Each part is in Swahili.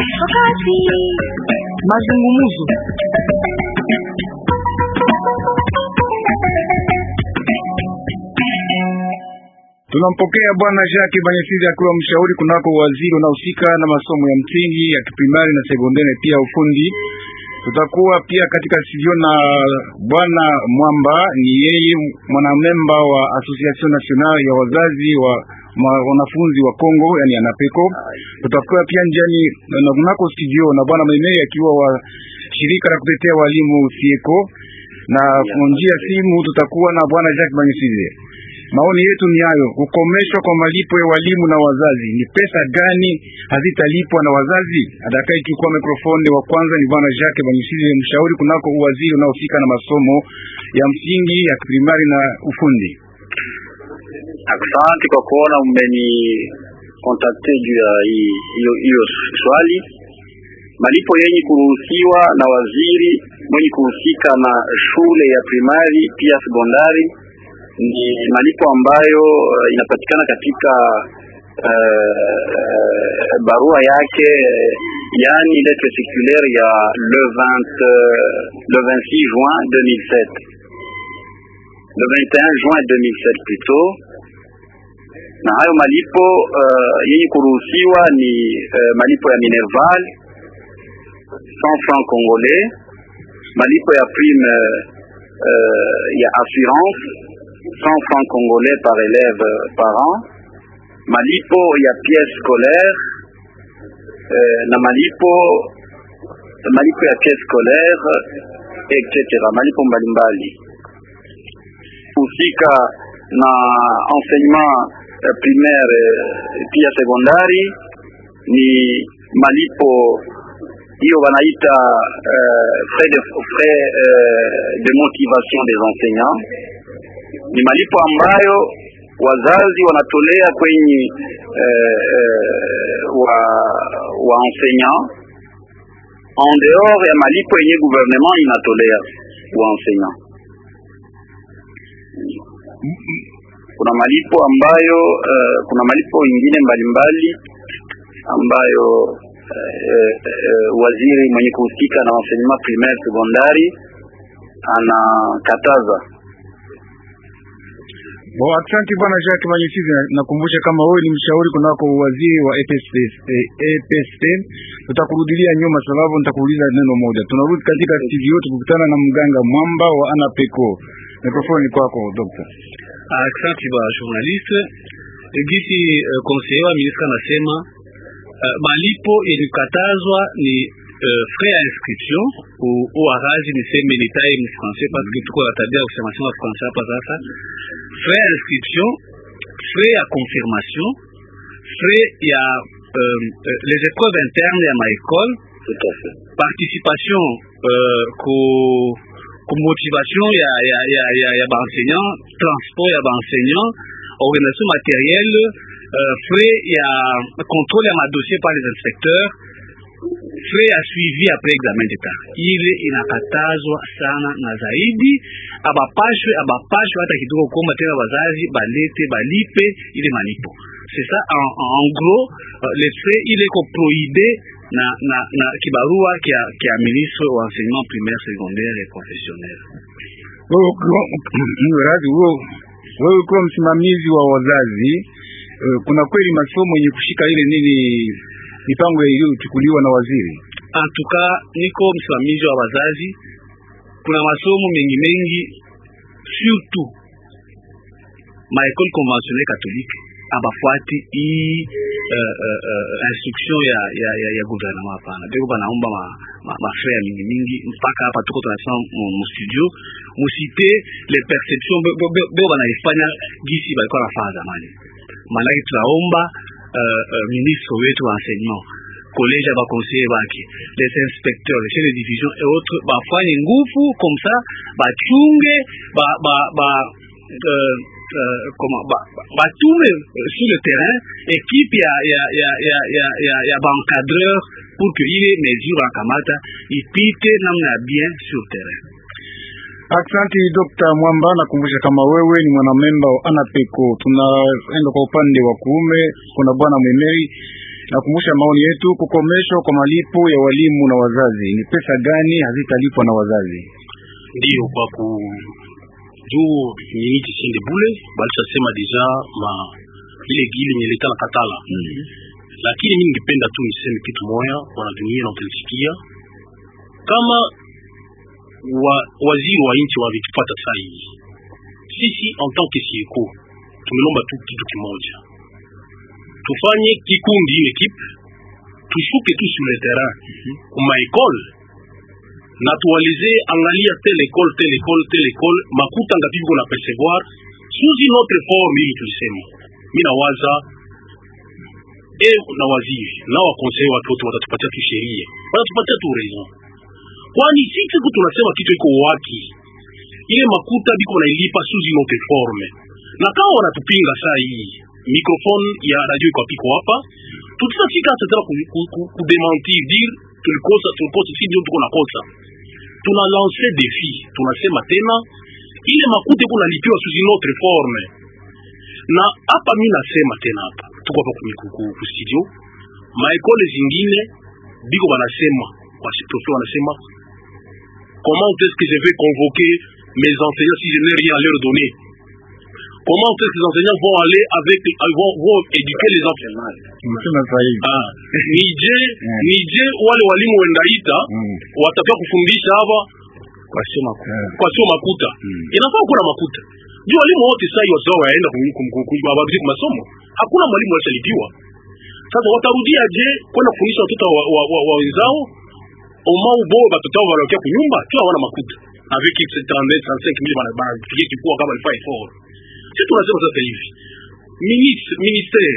Wakati mazungumzo Tunampokea bwana Jacques Banyesizi akiwa mshauri kunako waziri unaohusika na masomo ya msingi ya kiprimari na sekondari pia ufundi. Tutakuwa pia katika studio na bwana Mwamba, ni yeye mwanamemba wa Association Nationale ya wazazi wa wanafunzi wa Kongo, yani ANAPECO. Tutakuwa pia njiani na kunako studio na bwana Maimei akiwa wa shirika la kutetea walimu Sieko, na njia simu tutakuwa na bwana Jacques Banyesizi. Maoni yetu ni hayo, kukomeshwa kwa malipo ya walimu na wazazi. Ni pesa gani hazitalipwa na wazazi? Atakaye chukua mikrofoni wa kwanza ni bwana Jacques Banyusize, mshauri kunako uwaziri unaohusika na masomo ya msingi ya primari na ufundi. Asante kwa kuona mmeni kontakte juu ya hiyo swali. Malipo yenye kuruhusiwa na waziri mwenye kuhusika na shule ya primari pia sekondari ni malipo ambayo uh, inapatikana katika uh, uh, barua yake uh, yani lettre circulaire ya le 20 le 26 juin 2007 le 21 juin 2007 plutôt na hayo malipo uh, yenye kuruhusiwa ni uh, malipo ya Minerval 100 francs congolais, malipo ya prime uh, ya assurance 100 francs congolais par élève par an, malipo ya pièce scolaire euh, na malipo malipo ya pièce scolaire etc. malipo mbalimbali husika na enseignement uh, primaire uh, pia sekondari ni malipo hiyo wanaita uh, frais de, frais uh, de motivation des enseignants ni malipo ambayo wazazi wanatolea kwenye eh, eh, wa, wa enseignant en dehors ya malipo yenye gouvernement inatolea wa enseignant. Kuna malipo ambayo eh, kuna malipo ingine mbalimbali ambayo eh, eh, waziri mwenye kuhusika na enseignement primaire sekondari anakataza Bo, asante bwana Jacques Banyesizi. Nakumbusha kama wewe ni mshauri kunako waziri wa EPSP, eh, EPSP. Tutakurudilia nyuma sababu nitakuuliza neno moja. Tunarudi katika studio tukutana na mganga Mwamba wa ANAPECO. Mikrofoni kwako Dr. Asante ba journaliste. Gisi uh, conseiller wa ministre anasema uh, malipo ilikatazwa ni uh, frais ya inscription au arazi niseme nitai mfrancais parce que tuko na tabia ya kusema sema français hapa sasa frais ya inscription, frais ya confirmation, frais ya euh, les épreuves internes ya maécole, participation euh, ku, ku motivation ya, ya, ya, ya, ya baenseignant, transport ya baenseignant, organisation matérielle, euh, frais ya contrôle ya madossier par les inspecteurs, frais ya suivi après examen d'etat. Ile inakatazwa sana na zaidi, abapashwe abapashwe hata kidogo kuomba tena wazazi balete balipe ile malipo. C'est ça en, en gros uh, les frais ile ko prohibé na, na, na kibarua kia, kia ministre wa enseignement primaire secondaire et professionnel. Wewe ukiwa msimamizi wa wazazi, uh, kuna kweli masomo yenye kushika ile nini mipango iliyochukuliwa na waziri? Antuka niko msimamizi wa wazazi, kuna masomo mengi mengi, surtout maekole conventionnelle catholique abafuati hii uh, uh, uh, instruction ya ya ya, ya gouvernement. Hapana, beko banaomba ma, ma, ma ya mingi mingi, mpaka hapa tuko tunasema mu studio musite les perceptions beko banaifanya gisi balikuwa nafanya zamani. Maanake tunaomba uh, uh, ministre wetu wa enseignement collège ya baconseiller bake les inspecteurs les chefs de division et autres bafanye nguvu comme ça bachunge ba, ba, ba, uh, uh, comment batume uh, sur le terrain équipe ya ya ya ya ya ya, ya baencadreur pour que ile mesure bakamata ipite namna ya bien sur terrain. Asante Dr. Mwamba, nakumbusha kama wewe ni mwanamemba wa ANAPECO. Tunaenda kwa upande wa kuume, kuna bwana Mwemeri Nakumbusha maoni yetu, kukomeshwa kwa malipo ya walimu na wazazi. Ni pesa gani hazitalipwa na wazazi? Ndiyo, kwa ku juu miniti sinde bule balishasema deja ma ile gili nyeleta na katala Mm. lakini mimi ningependa tu niseme kitu moya, bwana dunia na utanisikia, kama wa, waziri wa nchi wavitupata saa hii, sisi en tant que sieko tumelomba tu kitu kimoja, tufanye kikundi ile equipe, tushuke tu sur le terrain kuma ekole na tuwalize, angalia tel ekole tel ekole tel ekole, makuta ngapi viko na percevoir sous une autre forme. Ili tulisema mimi nawaza e na waziri na wakonsei wake wote watatupatia tu sheria, watatupatia tu raison, kwani sisi siku tunasema kitu iko wapi, ile makuta biko wanailipa sous une autre forme, na kama wanatupinga saa hii microphone ya radio iko apiko hapa, tutafika hata tena ku- ku- ku- kudementir dire tulikosa tulikosa, si ndio tuko nakosa. Tuna lance defi, tunasema tena ile makuta iko nalipiwa sous une autre forme na hapa mi nasema tena hapa tuko hapa kwenye ku- ku- ku studio maekole zingine biko banasema wasiprofe wanasema comment est-ce que je vais convoquer mes enseignants si je n'ai rien à leur donner comment est-ce que les enseignants vont aller avec vont, vont éduquer les enfants Umesema sahihi. ah, nije nije wale walimu wendaita Mm. watakiwa kufundisha hapa wasema Eh. kwa sio makuta Mm. inafaa kuwa na makuta juu walimu wote sasa hiyo sawa waenda kumabadilisha kwa masomo hakuna mwalimu alishalipiwa sasa watarudia je kwenda kufundisha watoto wa, wa, wa, wa wenzao omau bo batoto wao wanaokia kunyumba tu hawana makuta avec 30 35 mille bana bana pigia kifua kama alifai for sisi tunasema sasa hivi ministre ministère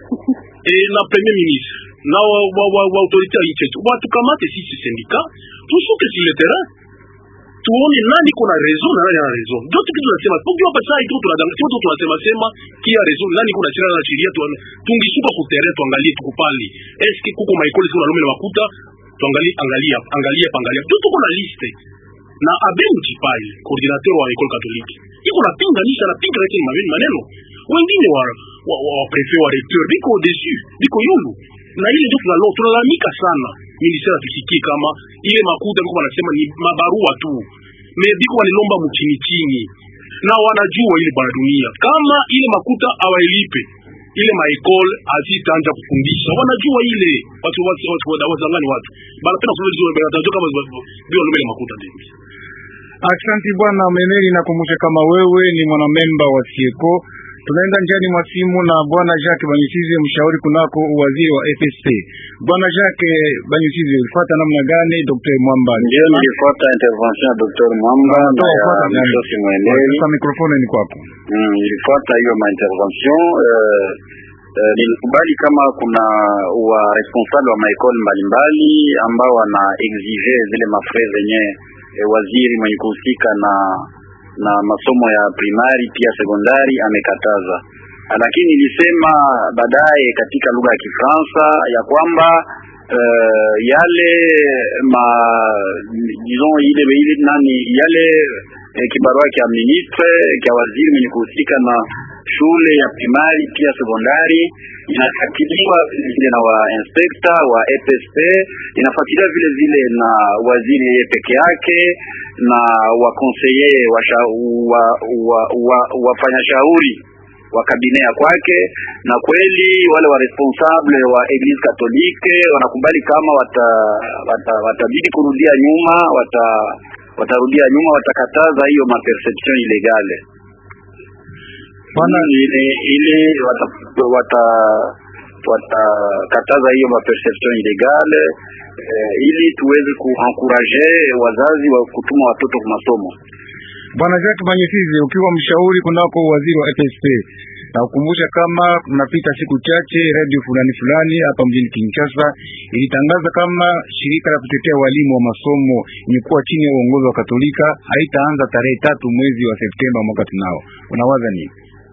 et na premier ministre na wa, wa, wa, wa autorité ya nchi yetu watukamate sisi sindika tushuke sur le terrain tuone nani kuna raison na nani ana raison. Ndio kitu tunasema. Tunajua hapa sasa hivi tunadanga sio tu tunasema sema kia raison nani kuna sheria na sheria tu tungishuka ku terrain tuangalie tuko pale. Est-ce que kuko maikoli sio na lume na makuta tuangalie angalia angalia pangalia. Tu tuko na liste na Abel Mchipai coordinateur wa école catholique. Iko na pinga nisha na pinga yake maveni maneno. Wengine wa wa, wa, wa prefet wa recteur biko dessus biko yulu na ile ndio tunalo tunalalamika sana ministeri tusikie kama ile makuta biko wanasema ni mabarua tu me biko walilomba mchini chini na wanajua ile bwana dunia kama ile makuta awailipe ile maekole azitanja kufundisha wanajua ile watu watu watu watu wazangani watu banapenda kusema hizo wanajua kama bio lumele makuta ndio Aksanti bwana Memeri, nakumbusha kama wewe ni mwanamemba wa Sieko. Tunaenda njiani mwa simu na bwana Jacques Banyusize, mshauri kunako waziri wa FSP. Bwana Jacques Banyusize, ulifuata namna gani Dr. Mwamba? Ndio nilifuata intervention ya Dr. Mwamba na ya Unafuata nani? Msosi Mweneli. Sasa mikrofoni ni kwako. Mm, nilifuata hiyo ma intervention eh, eh, nilikubali kama kuna wa responsable wa maekole mbalimbali ambao wana exige zile mafrais zenye eh, waziri mwenye kuhusika na na masomo ya primari pia sekondari amekataza, lakini nilisema baadaye katika lugha ya Kifaransa ya kwamba uh, yale ma disons ile ile nani yale eh, kibarua kya ministre kya waziri mwenye kuhusika na shule ya primari pia sekondari inafuatiliwa vile vile na wa inspekta wa EPSP, inafuatiliwa vile vile na waziri yeye peke yake na wakonseye wa, wa, wa, wafanya shauri wa kabine ya kwake, na kweli wale wa responsable wa Eglise Katolike wanakubali kama wata, wata, watabidi kurudia nyuma wata watarudia nyuma, watakataza hiyo maperception ilegale Bwana ile ile watakataza wata, watakataza hiyo maperception ilegale eh, ili tuweze kuankuraje wazazi wa kutuma watoto kwa masomo. Bwana Jacques Banyesize, ukiwa mshauri kunako waziri wa FSP, na kukumbusha kama kunapita siku chache radio fulani fulani hapa mjini Kinshasa ilitangaza kama shirika la kutetea walimu wa masomo yenye kuwa chini ya uongozi wa Katolika haitaanza tarehe tatu mwezi wa Septemba mwaka tunao. Unawaza nini?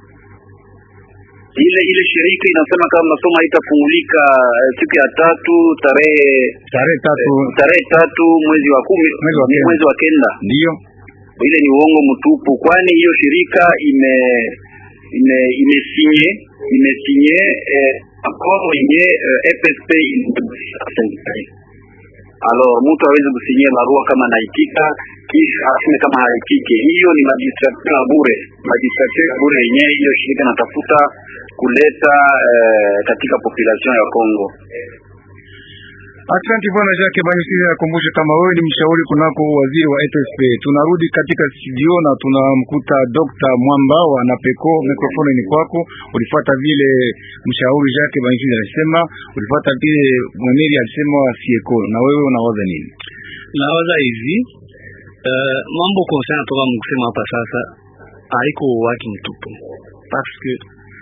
ile ile shirika inasema kama masomo haitafungulika eh, siku ya tatu tarehe Tarehe tatu tarehe tatu mwezi wa kumi Mwezi wa kenda. mwezi wa kenda. ndiyo Ile ni uongo mtupu, kwani hiyo shirika ime ime imesinye imesinye eh, akoro yenye eh, EPSP alors mtu awezi kusinyia barua kama naitika kisha aseme kama haitike. Hiyo ni magistrature ya bure, magistrature ya bure yenyewe hiyo shirika natafuta kuleta eh, katika population ya Kongo. Asante bwana Jacques Banyisiri, nakumbusha kama wewe ni mshauri kunako waziri wa EPSP. Tunarudi katika studio na tunamkuta Dr. Mwamba wa Napeko. Mikrofoni ni kwako. Ulifuata vile mshauri Jacques Banyisiri alisema, ulifuata vile mweneri alisema wa Sieko, na wewe unawaza nini? Nawaza hivi uh, mambo concern toka mkusema hapa sasa haiko waki mtupu parce que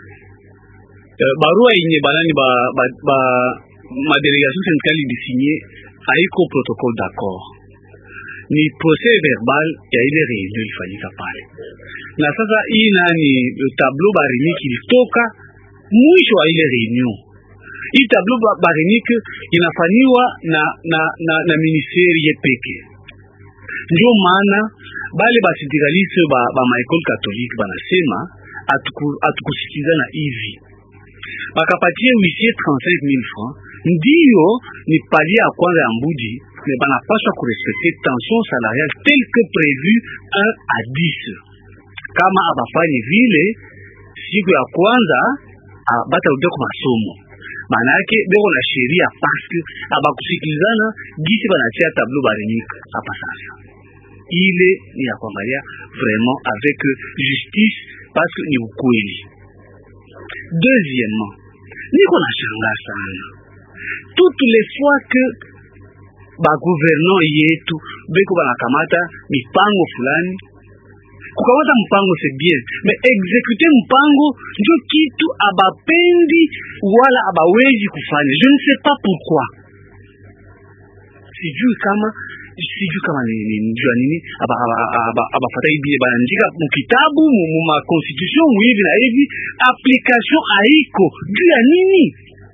uh, barua yenye banani ba, ba, ba madelegation syndicale ilisinye haiko protocole d'accord, ni procès verbal ya ile reunion ilifanyika pale. Na sasa hii nani tableau barimiki ilitoka mwisho wa ile reunion. Hii tableau barimiki inafanywa na na na, na ministeri yepeke, ndio maana bale basindikaliste ba, ba maekole katolike banasema atukusikizana hivi bakapatie huissier 35000 francs ndiyo ni palier ya kwanza ya mbudi me banapaswa kurespecte tension salariale tel que prévu 1 à 10 kama abafanye vile siku ya kwanza batarudia kwa masomo maana yake beko na sheria paske abakusikilizana gisi banatia tableau barenika hapa sasa ile ni ya kuangalia vraiment avec justice parce que ni ukweli deuxièmement niko na shangaa sana toutes les fois que bagouverneur yetu beko banakamata mipango fulani kukamata mpango c'est bien mais exécuter mpango ndio kitu abapendi wala abawezi kufanya je ne sais pas pourquoi sijui kama sijui kama ni njua nini abafata hivi banaandika mukitabu mu constitution hivi na hivi application haiko juu ya nini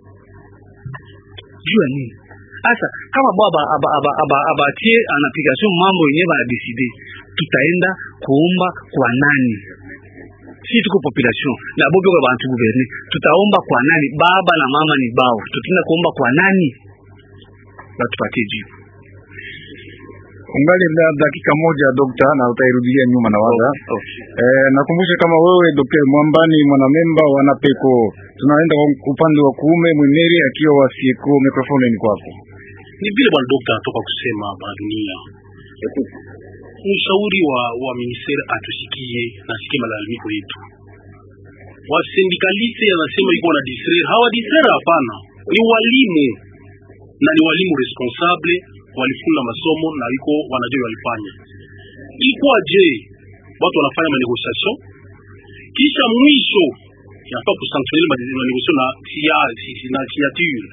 juu ya nini sasa kama bo abatie en application mambo yenyewe banadeside tutaenda kuomba kwa nani si tuko population na bo beko bantu guverne tutaomba kwa nani baba na mama ni bao tutaenda kuomba kwa nani batupatie jibu ungali na dakika moja dokta, na utairudilia nyuma na waza Okay, okay. Eh, nakumbusha kama wewe Dr. Mwambani mwanamemba wa Napeko, tunaenda kwa upande wa kuume mweneri akiwa wa Sieko. Mikrofoni ni kwako. Ni vile bwana dokta anatoka kusema bwana dunia, mshauri wa wa ministeri atusikie na sikie malalamiko yetu. Wasindikaliste anasema iko na distraire, hawa distraire hapana, ni walimu na ni walimu responsable, walifunga masomo na iko wanajua walifanya. Ilikuwa je, watu wanafanya manegociation kisha mwisho yafaa kusanctionner manegociation na sia- si- na signature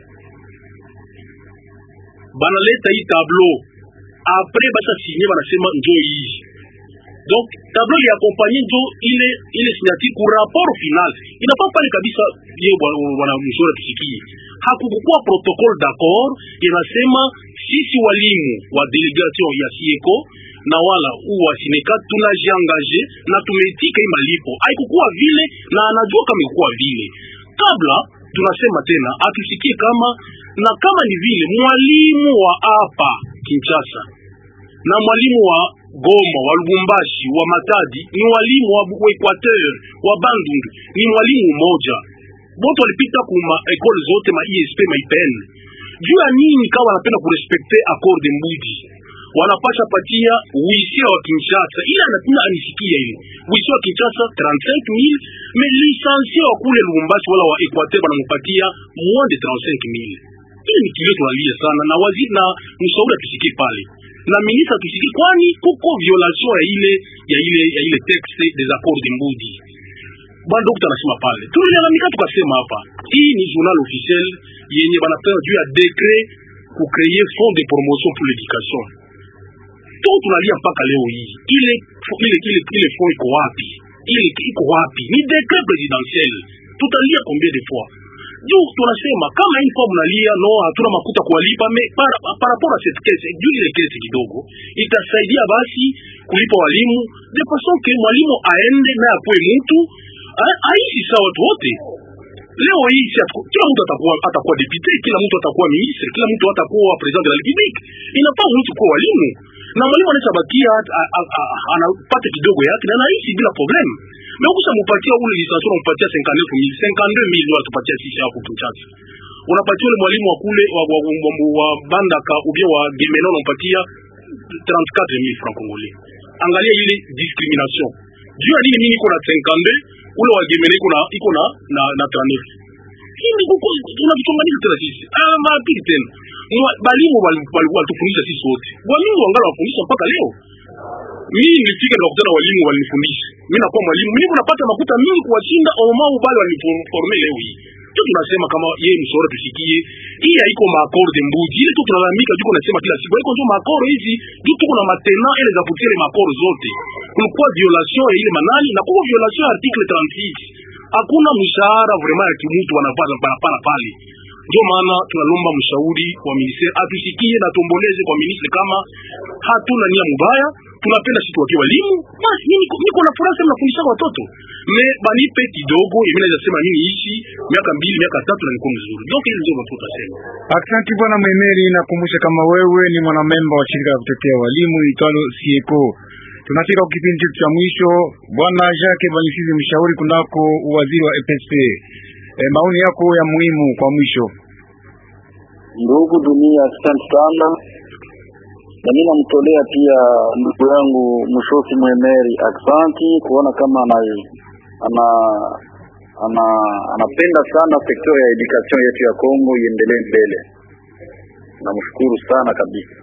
banaleta hii tableau apres basa sinye banasema njo hii donc tableau ya kompanye njo ile ile signature ku rapport final inafaa pale kabisa ye bwana mshauri tusikie hakukukuwa protocole d'accord inasema sisi walimu wa delegation ya sieko na wala u wa sineka tunajiangaje na tumeitika hii malipo haikukuwa vile na anajua kama ikukuwa vile kabla tunasema tena atusikie kama na kama ni vile mwalimu wa hapa Kinshasa na mwalimu wa Goma wa Lubumbashi wa Matadi ni walimu wa, wa Equateur wa Bandundu ni mwalimu mmoja bote walipita kuma ekole zote ma ISP ma IPN juu ya nini kawa wanapenda kurespekte accord de Mbudi wanapasha patia wisia wa Kinshasa ila anapenda anisikia ile wisia wa Kinshasa 35000 mais licencié wa kule Lubumbashi wala wa Equateur wanampatia moins de 35000 hii ni kilio tunalia sana na waziri na mshauri atusikie pale na ministre atusikie, kwani kuko violation ya ile ya ile ya ile texte des accords de Mbudi. Bwana dokta anasema pale, tulilalamika tukasema hapa, hii ni journal officiel yenye banapewa juu ya decret ku créer fond de promotion pour l'éducation. To tunalia mpaka leo hii ile ile ile ile fond iko wapi? Ile iko wapi? Ni decret presidentiel. Tutalia combien de fois? juu tunasema kama hii form nalia no, hatuna makuta kuwalipa me par, par rapport à cette caisse juu ile caisse kidogo itasaidia basi kulipa walimu de façon que mwalimu aende na akuwe mtu a- aishi sawa watu wote leo hii si atu- kila mtu atakuwa atakuwa depute kila mtu atakuwa ministre kila mtu atakuwa president de la republique inafaa mtu kuwa walimu na mwalimu anaweza bakia a- a- a- anapata kidogo yake na anaishi bila problem mais ukisha mupatia ule lisansi unampatia 59000 52000 ndio atupatia sisi hapo Kinshasa unapatia ule mwalimu wa kule wa, wa, wa, wa, wa Bandaka ubia wa Gemena unampatia 34000 francs congolais angalia ile discrimination juu ya nini mimi niko na 52 ule wa Gemena iko na iko na na, na 39 hii ni kuko tunavichonganisha tena sisi ah mapili tena Mwa- balimu wali- walikuwa watufundisha sisi wote walimu wangali wafundisha mpaka leo mimi nilifika nikakutana na walimu walinifundisha mimi nakuwa mwalimu mimi kunapata makuta mingi kuwashinda omau bali waliniforme leo hii tu tunasema kama yeye mshauri tusikie hii haiko maakorde mbuji ile tu tunalalamika tuko nasema kila siku haiko ndio maakoro hizi juu tuko na matena ile za kutia ile maakoro zote kulikuwa violation ya ile manani na kuko violation ya article 36 hakuna mshahara vraiment ya kimutu wanapata parapara pale ndio maana tunalomba mshauri wa ministeri atusikie na tuomboleze kwa ministri kama hatuna nia mubaya tunapenda sisi wakiwa walimu basi mimi niko- niko na furaha sana nafundisha watoto me banipe kidogo mimi naweza sema mimi ishi miaka mbili miaka tatu na niko mzuri donc hizo ndio mafuta sema Aksanti bwana Mwemeri, nakumbusha kama wewe ni mwanamemba wa shirika la kutetea walimu itwalo Sieko. Tunafika kwa kipindi chetu cha mwisho. Bwana Jacques Banyisizi, mshauri kunako uwaziri wa EPSP, e, maoni yako ya muhimu kwa mwisho. Ndugu dunia, asante sana, na mimi namtolea pia ndugu yangu Mshofi Mwemeri aksanti kuona kama ana ana ana anapenda sana sekta ya education yetu ya Kongo iendelee mbele. Namshukuru sana kabisa.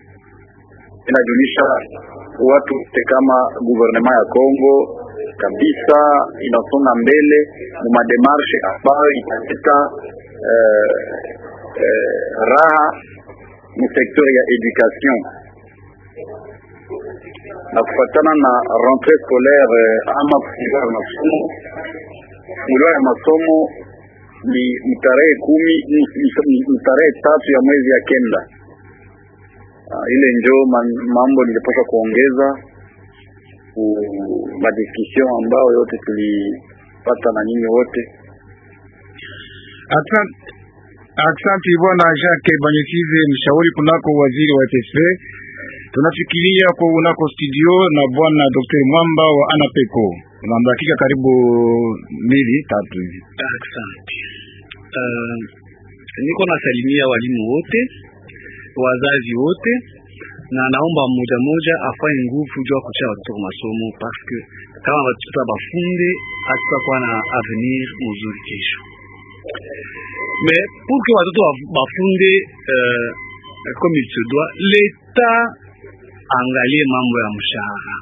Inajulisha watu wote kama guvernema ya Kongo kabisa inasonga mbele mu mademarshe ambayo italeta eh, eh, raha mu sekteur ya education na kufatana na rentrée scolaire eh, ama kufungua ya masomo funguliwa ya masomo ni ni tarehe kumi ni- ni- ni- ni tarehe tatu ya mwezi ya kenda Ah, ile njo man- mambo nilipaswa kuongeza ku madiskussion ambayo yote tulipata na nyinyi wote Aksanti, aksanti bwana Jacques Banyisizi, mshauri kunako waziri wa EPSP. Tunafikiria kwa unako studio na bwana Dr. Mwamba wa Anapeko. Una dakika karibu mbili tatu hivi. Asante. Uh, niko nasalimia walimu wote, wazazi wote, na naomba mmoja mmoja afanye nguvu juu ya kucha watoto kwa masomo, parce que kama watoto bafunde hatutakuwa na avenir mzuri kesho. Mais pour que watoto wa- bafunde uh, comme il se doit, l'État angalie mambo ya mshahara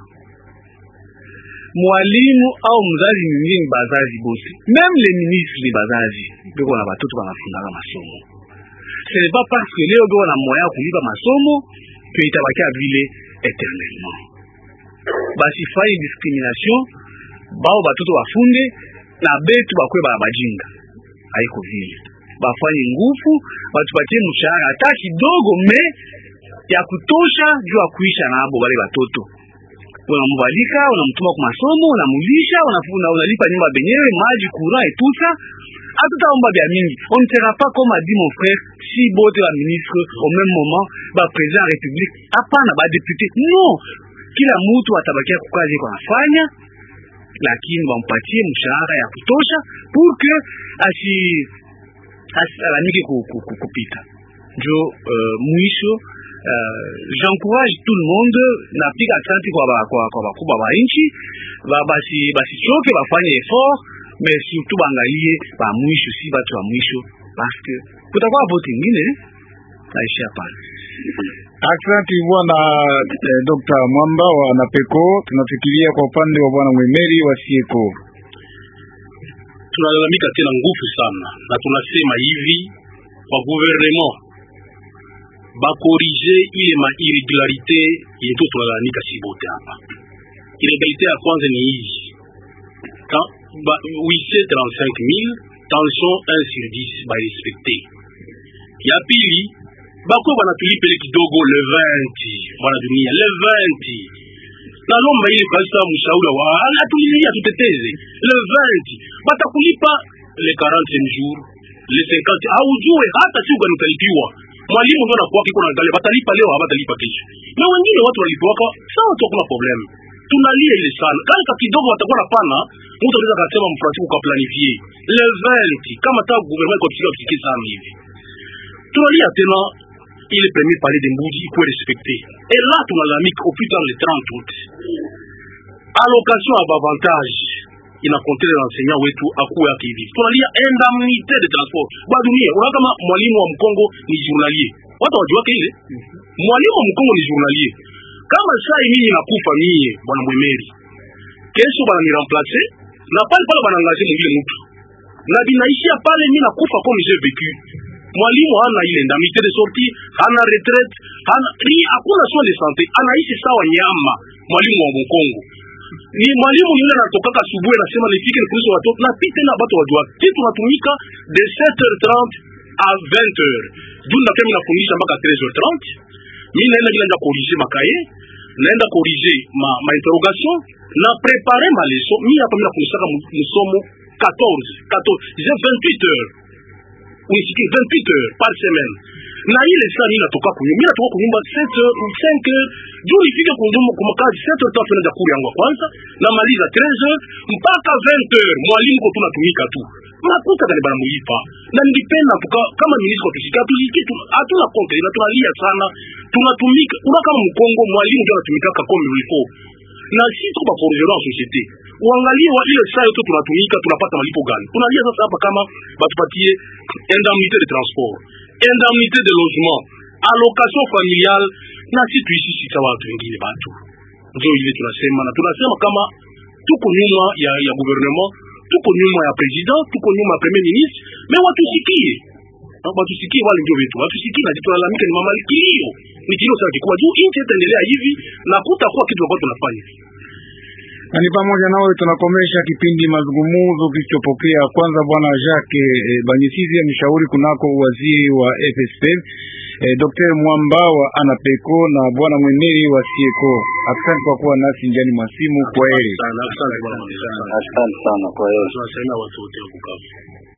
mwalimu au mzazi mwingine ni bazazi bote, même les ministres ni bazazi, biko na batoto banafundaka masomo. Ce n'est pas parce que leo biko na moya ya kulipa masomo que itabakia vile éternellement. Basifanye discrimination, bao batoto bafunde na betu bakwe bala bajinga, haiko vile. Bafanye nguvu, batupatie mshahara hata kidogo, me ya kutosha juu ya kuisha nabo bale batoto unamvalika unamtuma kwa masomo unamulisha unafuna unalipa nyumba benyewe maji courant et tout ça hatutaomba vya mingi on ne sera pas comme a dit mon frère si bote ba ministre au même moment ba président ya république hapana ba député non kila mtu atabakia kukazi kwa nafanya lakini wampatie mshahara ya kutosha pour que asi asilalamike ku, ku, ku, kupita njo uh, mwisho uh, j'encourage tout le monde napiga asante kwa ba, kwa, kwa bakubwa ba nchi ba, basi basichoke bafanye effort mais surtout baangalie ba mwisho si batu wa mwisho parce que kutakuwa vote ingine naishia pale Asante bwana eh, Dr. Mwamba wa Anapeko. Tunafikiria kwa upande wa bwana Mwemeri wa Sieko. tunalalamika tena nguvu sana na tunasema hivi kwa gouvernement bakorige ile ma irregularité yetu tunalalamika si bote hapa. Irregularité ya kwanza ni hii Quand ba, wise 35000 tension 1 sur 10 ba respecte. Ya pili bako banatulipele kidogo le 20 bwana dunia le 20 nalomba ile kabisa mshauri wa anatulilia tuteteze le 20 batakulipa le 40e jour le 50 haujue hata siku gani utalipiwa mwalimu ndo anakuwa kiko naangalia batalipa leo habatalipa kesho na wengine watu walipiwaka sawa tu hakuna problem tunalia ile sana kale ka kidogo watakuwa na pana mtu anaweza akasema mfransiku kwa planifier le 20 kama ta gouvernement iko tusika tusiki sana hivi tunalia tena ile premier palais de Mbuji ikuwe respecté et là tunalalamika au plus tard le 30 août allocation ya bavantage inakontele na enseignant wetu akuwe yake hivi tunalia indemnité de transport ba dunia unaona kama mwalimu wa mkongo ni journalier watu wajuake ile mwalimu wa mkongo ni journalier kama sai mimi nakufa mie bwana mwemeri kesho bana ni remplacer na pale pale bana ngaje mwingine mtu na binaishia pale mimi nakufa comme j'ai vécu mwalimu hana ile indemnité de sortie hana retraite hana ni hakuna soin de santé anaishi sawa nyama mwalimu wa mkongo ni mwalimu yule anatokaka asubuhi anasema nifike nifundishe watoto na pia tena watu wajua sisi tunatumika de 7h30 à 20h juu nakia mimi nafundisha mpaka 13h30 mimi naenda bila nda corriger makaye naenda corriger ma, ma interrogation na préparer ma leçon mimi hapa mimi nafundishaka msomo 14 14 j'ai 28 heures unisikie 28 heures par semaine na ile saa mimi natoka kunyumba mimi natoka kunyumba 7 heures 5 heures juu nifike kunyumba kwa makazi 7 heures tatu naenda kuri yangu ya kwanza namaliza 13 heures mpaka 20 heures mwalimu ko tunatumika tu nakuta kani bana muipa na nilipenda tuka kama ministre kwa tusika tusiki tu hatuna konte na tunalia sana tunatumika una kama mkongo mwalimu ndio anatumika kama ilifo na si tuko ba forgeron en société uangalie wa ile saa yote tunatumika tunapata malipo gani tunalia sasa hapa kama batupatie indemnité de transport indemnité de logement allocation familiale na si tuishi sisi sawa watu wengine batu ndio ile tunasema na tunasema kama tuko nyuma ya ya gouvernement tuko nyuma ya president tuko nyuma ya premier ministre me watusikie watusikie wale ndio wetu watusikie na tunalalamika ni mama kilio ni kilio sana kikubwa juu nchi itaendelea hivi na kutakuwa kitu ambacho tunafanya na ni pamoja nawe tunakomesha kipindi mazungumuzo kilichopokea kwanza bwana Jacques e, Banyisizi mshauri kunako waziri wa FSP e, Dr. Mwamba wa Anapeco na bwana Mweneri wa Sieko. Asante kwa kuwa nasi njani mwasimu. Kwa heri. Asante sana kwa hiyo. tunasema watu wote wa Bukavu